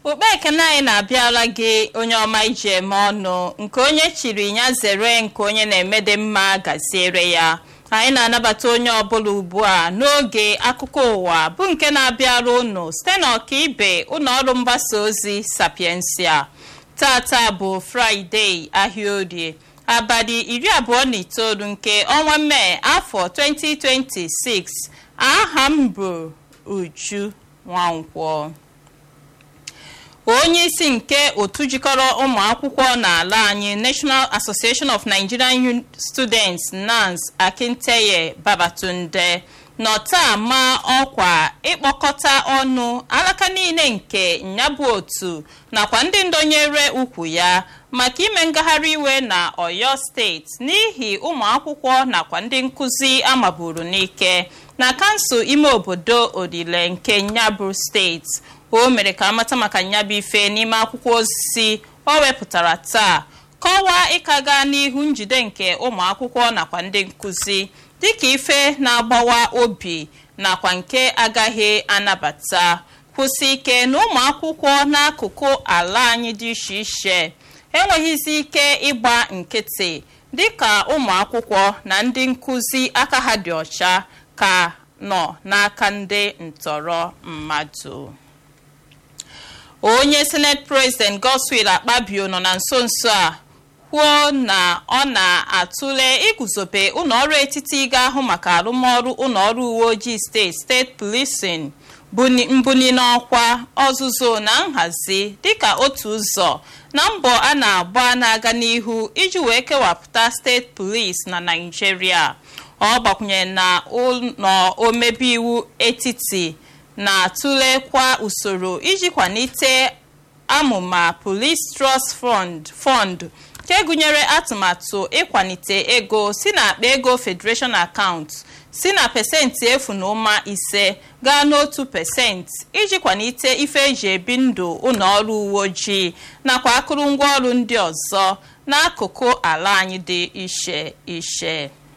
ukpe ekene anyị na-abịara gị onye ọma iji eme ọnụ nke onye chiri ya zere nke onye na-emede mma gaziere ya anyị na-anabata onye ọbụla ugbu a n'oge akụkọ ụwa bụ nke na-abịara unu site n'ọkaibe ụlọ ọrụ mgbasa ozi sapiensia tata bụ fraịde ahịa orie abalị iri abụọ na itoolu nke ọnwa mee afọ 2026 aha m bụ uju nwankwọ onye isi nke otu jikọrọ ụmụ akwụkwọ n'ala anyị national association of nigerian students nans akinteye babatunde nọ taa ma ọkwa ịkpọkọta ọnụ alaka niile nke nyabụ otu nakwa ndị ndonyere ukwu ya maka ime ngagharị iwe na oyo steeti n'ihi ụmụ akwụkwọ nakwa ndị nkụzi amaburu n'ike na kansụl ime obodo odile nke nyabụ steeti o mere ka amata maka nyabụ ife n'ime akwụkwọ osisi o wepụtara taa kọwaa ịkaga n'ihu njide nke ụmụ akwụkwọ nakwa ndị nkụzi dịka ife na-agbawa obi nakwa nke agaghị anabata kwụsị ike na ụmụ akwụkwọ n'akụkụ ala anyị dị iche iche enweghịzi ike ịgba nkịtị dịka ụmụ akwụkwọ na ndị nkụzi aka ha dị ọcha ka nọ n'aka ndị ntọrọ mmadụ onye senate president godswill akpabio nọ na nso nso a kwuo na ọ na-atụle iguzobe ụlọọrụ etiti ga-ahụ maka arụmọrụ ụlọọrụ uwe ojii steeti steeti policing mbuni n'ọkwa ọzụzụ na nhazi dịka otu ụzọ na mbọ a na-agba na-aga n'ihu iji wee kewapụta steeti polis na naijiria ọ gbakwunyere na ụlọ omebe iwu etiti na-atụlekwa usoro iji kwalite amụma police trust fund fund nke gụnyere atụmatụ ịkwalite ego si na akpa ego federation account si na pesentị efu na ụma ise gaa n'otu pesentị iji kwalite ife eji ebi ndụ ụlọọrụ uwe ojii nakwa akụrụngwa ọrụ ndị ọzọ n'akụkụ ala anyị dị iche iche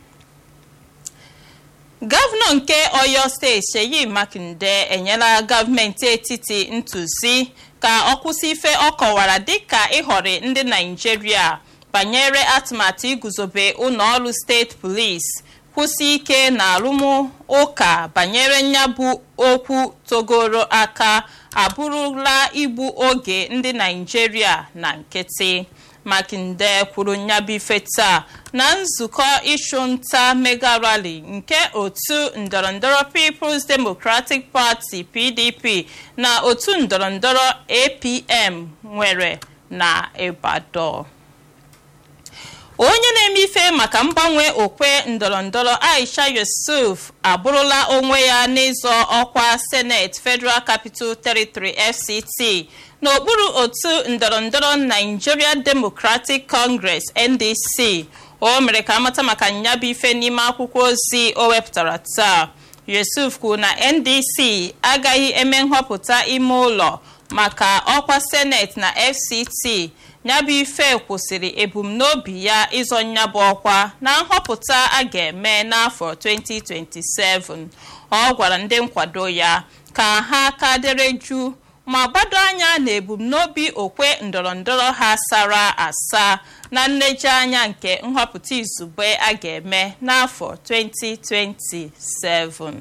gọvanọ nke oyo steeti seyi makinde enyela gọọmenti etiti ntụzi ka ọ kwụsị ife ọ kọwara dịka ịhọrị ndị naijiria banyere atụmatụ iguzobe ụlọọrụ steeti polisi kwụsị ike na arụmụka banyere nyabụ okwu togoro aka abụrụla igbu oge ndị naijiria na nkịtị makinde kwuru nyabụ ife taa na nzukọ ịchụnta mega rally nke otu ndọrọndọrọ peoples democratic party pdp na otu ndọrọndọrọ apm nwere na ibadan onye na-eme ife maka mgbanwe okwe ndọrọndọrọ aisha yusuf abụrụla onwe ya n'ịzọ ọkwa senate federal capital territory fct n'okpuru otu ndọrọndọrọ nigeria democratic congress ndc o mere ka amata maka nyabụ ife n'ime akwụkwọ ozi o wepụtara taa yusuf kwuru na ndc agaghị eme nhọpụta ime ụlọ maka ọkwa senate na fct nyabụ ife kwụsịrị ebumnobi ya ịzọ nyabụ ọkwa na nhọpụta a ga-eme n'afọ 2027 ọ gwara ndị nkwado ya ka ha ka dere juu ma gbado anya na ebumnobi okwe ndọrọndọrọ ha sara asa na nlejianya nke nhọpụta izugbe a ga-eme n'afọ 2027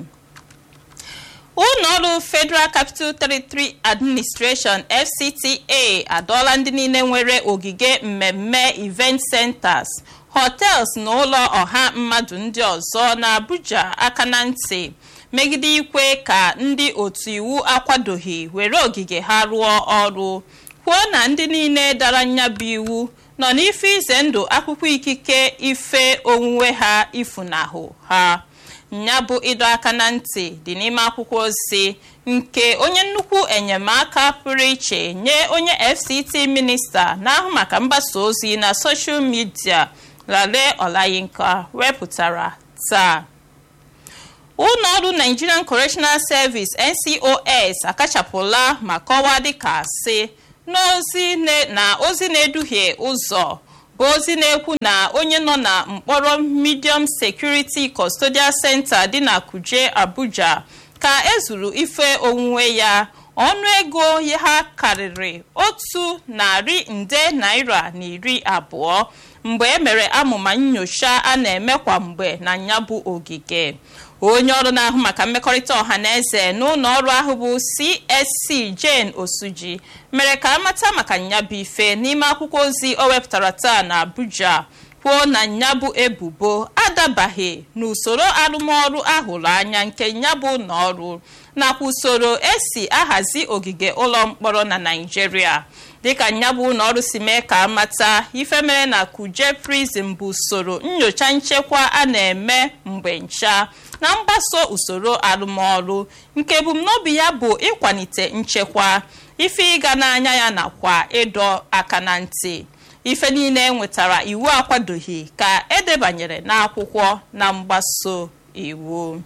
ụlọọrụ federal capital territory administration fcta adọọla ndị niile nwere ogige mmemme event centers hotels na ụlọ ọha mmadụ ndị ọzọ na abuja aka na ntị megide ikwe ka ndị otu iwu akwadoghị were ogige ha rụọ ọrụ kwuo na ndị niile dara nyabụ iwu nọ n'ife ize ndụ akwụkwọ ikike ife onwunwe ha ifunahụ ha nya bụ ịdọ aka na ntị dị n'ime akwụkwọ ozi nke onye nnukwu enyemaka pụrụ iche nye onye fct minista na-ahụ maka mgbasa ozi na soshal midia lale olayinka wepụtara taa ụlọọrụ nigerian correctional service ncos akachapụla ma kọwaa dịka asị na ozi na-eduhie ụzọ bụ ozi na-ekwu na onye nọ na mkpọrọ medium security custodial center dị na kuje abuja ka ezuru ife onwunwe ya ọnụego ha karịrị otu narị nde naira na iri abụọ mgbe e mere amụma nyocha a na-eme kwa mgbe na nyabụ ogige onye ọrụ na-ahụ maka mmekọrịta ọha na eze n'ụlọ ọrụ ahụ bụ csc jane osuji mere ka amata maka nyabụ ife n'ime akwụkwọ ozi o wepụtara taa na abuja kwuo na nyabụ ebubo adabaghị n'usoro arụmọrụ ahụrụ anya nke nyabụ ụlọ ọrụ nakwa usoro esi ahazi ogige ụlọ mkpọrọ na naijiria dịka nyabụ ụlọ ọrụ si mee ka amata ife mere na kuje prison bụ usoro nyocha nchekwa a na-eme mgbe ncha na mgbaso usoro arụmọrụ nke ebumnobi ya bụ ịkwalite nchekwa ife ịga n'anya ya nakwa ịdọ aka na ntị ife niile enwetara iwu akwadoghị ka edebanyere n'akwụkwọ na mgbaso iwu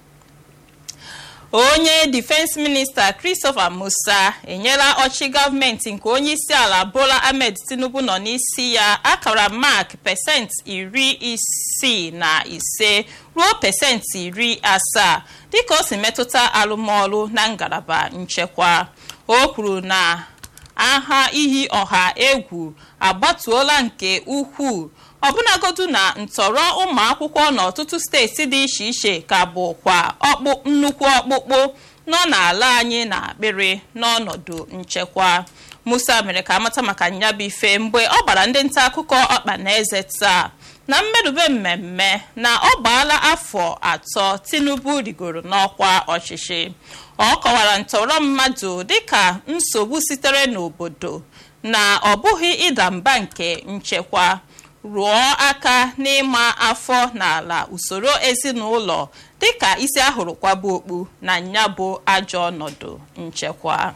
onye difense minista christopher musa enyela ọchị gọọmenti nke onye isi ala bola ahmed tinubu nọ n'isi ya akara mak pesenti iri isii na ise ruo pesenti iri asaa dịka o si metụta arụmọrụ na ngalaba nchekwa o kwuru na aha iyi ọha egwu agbatuola nke ukwuu ọbụnagodu na ntọrọ ụmụ akwụkwọ n'ọtụtụ steeti dị iche iche ka bụ kwa nnukwu ọkpụkpụ nọ n'ala anyị na akpịrị n'ọnọdụ nchekwa musa mere ka amata maka nyabụ ife mgbe ọ gbara ndị nta akụkọ ọkpa na eze taa na mmerube mmemme na ọ gbaala afọ atọ tinubu rigoro n'ọkwa ọchịchị ọ kọwara ntọrọ mmadụ dịka nsogbu sitere n'obodo na ọ bụghị ịda mba nke nchekwa rụọ aka n'ịma afọ n'ala usoro ezinụlọ dịka isi ahụrụ kwaba okpu na nya bụ ajọ ọnọdụ nchekwa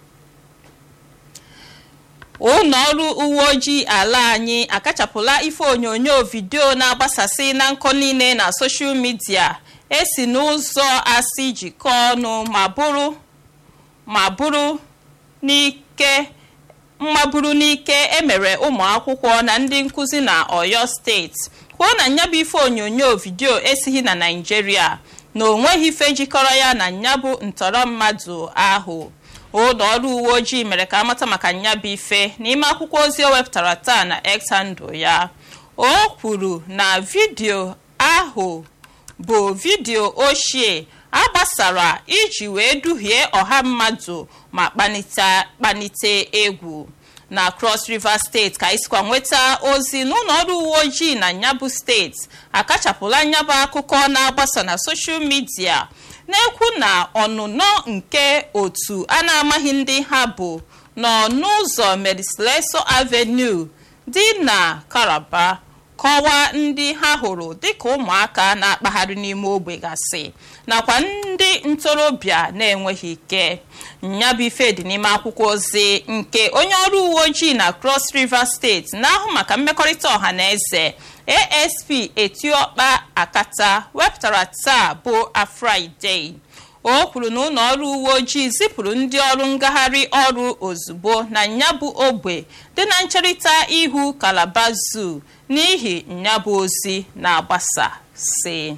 ụlọ ọrụ uwe ojii ala anyị akachapụla ife onyonyo vidio na-agbasasị na nkọ niile na soshal midia esi n'ụzọ asị jikọọ ọnụ ma bụrụ ma bụrụ n'ike mmaburu n'ike emere ụmụ akwụkwọ na ndị nkụzi na oyo steeti kwuo na nyabụ ife onyonyo vidio esighị na naijiria na onweghị ife jikọrọ ya na nyabụ ntọrọ mmadụ ahụ ụlọ ọrụ uwe ojii mere ka amata maka nyabụ ife n'ime akwụkwọ ozi o wepụtara taa na x handụ ya o kwuru na vidio ahụ bụ vidio ochie agbasara iji wee duhie ọha mmadụ ma kpanite egwu na cross river steeti ka isikwa nweta ozi n'ụlọ ọrụ uwe ojii na nyabụ steeti akachapụla nyabụ akụkọ na-agbasa na soshal midia na-ekwu na ọnụnọ nke otu a na-amaghị ndị ha bụ nọ n'ụzọ medicleso avenue dị na karaba kọwaa ndị ha hụrụ dịka ụmụaka na-akpagharị n'ime ogbe gasị nakwa ndị ntorobịa na-enweghị ike nyabụ ife dị n'ime akwụkwọ ozi nke onye ọrụ uwe ojii na cross river steeti na-ahụ maka mmekọrịta ọha na eze asp etiokpa akata wepụtara taa bụ afraịde o kwuru na ụlọ ọrụ uwe ojii zipụrụ ndị ọrụ ngagharị ọrụ ozugbo na nyabụ ogbe dị na ncherịta ihu kalaba zoo n'ihi nyabụ ozi na-agbasa si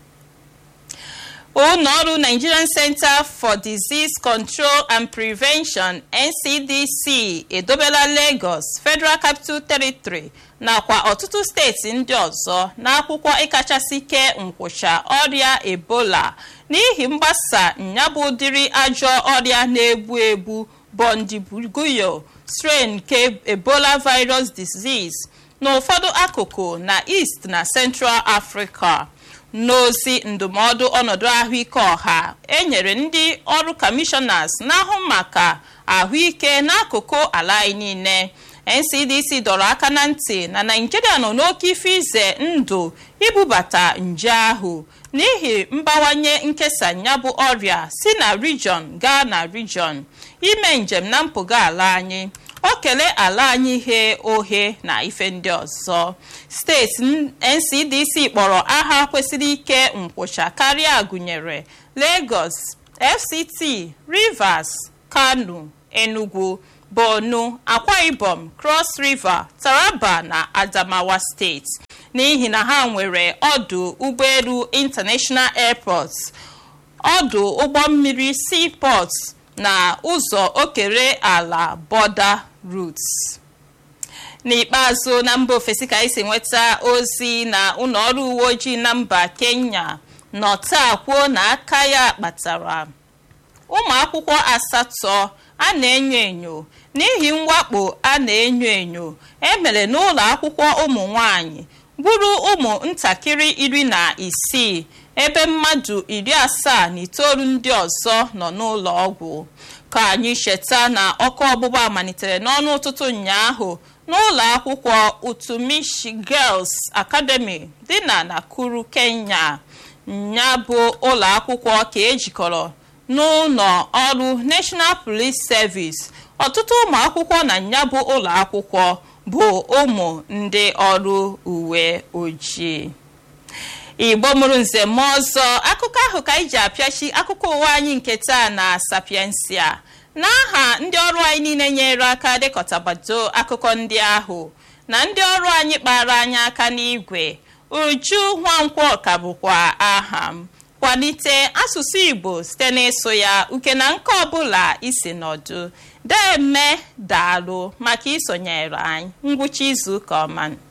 ụlọ ọrụ nigerian center for disease control and prevention ncdc edobela lagos federal capital territory nakwa ọtụtụ steeti ndị ọzọ n'akwụkwọ ịkachasị kee nkwụcha ọrịa ebola n'ihi mgbasa nyabụ ụdịrị ajọ ọrịa na-egbu egbu bondibuguyo strain nke ebola virus disease n'ụfọdụ akụkụ na east na central africa n'ozi ndụmọdụ ọnọdụ ahụike ọha enyere ndị ọrụ kọmishọnas na-ahụ maka ahụike n'akụkụ ala anyị niile ncdc dọrọ aka na ntị na naijiria nọ n'oke ife ize ndụ ibubata nje ahụ n'ihi mbawanye nkesa nyabụ ọrịa si na region gaa na region ime njem na mpụga ala anyị o kelee ala anyị ghe oghe na ife ndị ọzọ steeti ncdc kpọrọ aha kwesịrị ike nkwụcha karịa gụnyere lagos fct rivers kano enugu borno akwa ibom cross river taraba na adamawa steeti n'ihi na ha nwere ọdụ ụgbọelu international airport ọdụ ụgbọ mmiri seaport na ụzọ okere ala border routes n'ikpeazụ na mba ofesi ka anyị si nweta ozi na ụlọọrụ uwe ojii na mba kenya nọ taa kwuo na aka ya kpatara ụmụ akwụkwọ asatọ a na-enyo enyo n'ihi mwakpo a na-enyo enyo emere n'ụlọ akwụkwọ ụmụ nwanyị gburu ụmụ ntakịrị iri na isii ebe mmadụ iri asaa na itoolu ndị ọzọ nọ n'ụlọ ọgwụ ka anyị cheta na ọkụ ọgbụgba malitere n'ọnụ ụtụtụ ụnyaahụ n'ụlọ akwụkwọ utumishi girls academy dị na nakuru kenya ya bụ ụlọ akwụkwọ ka ejikọrọ n'ụlọ ọrụ national police service ọtụtụ ụmụ akwụkwọ na ya bụ ụlọ akwụkwọ bụ ụmụ ndị ọrụ uwe ojii igbo mụrụ nze ma ọzọ akụkọ ahụ ka anyị ji apịachi akụkọ ụwa anyị nke taa na sapiensia n'aha ndị ọrụ anyị niile nyere aka dekọtabado akụkọ ndị ahụ na ndị ọrụ anyị kpara anyị aka n'igwe uju nwankwọ ka bụkwa aha m kwalite asụsụ igbo site n'ịsụ ya uke na nke ọbụla isi nọdụ deme daalụ maka isonyere anyị ngwụcha izu ụka ọma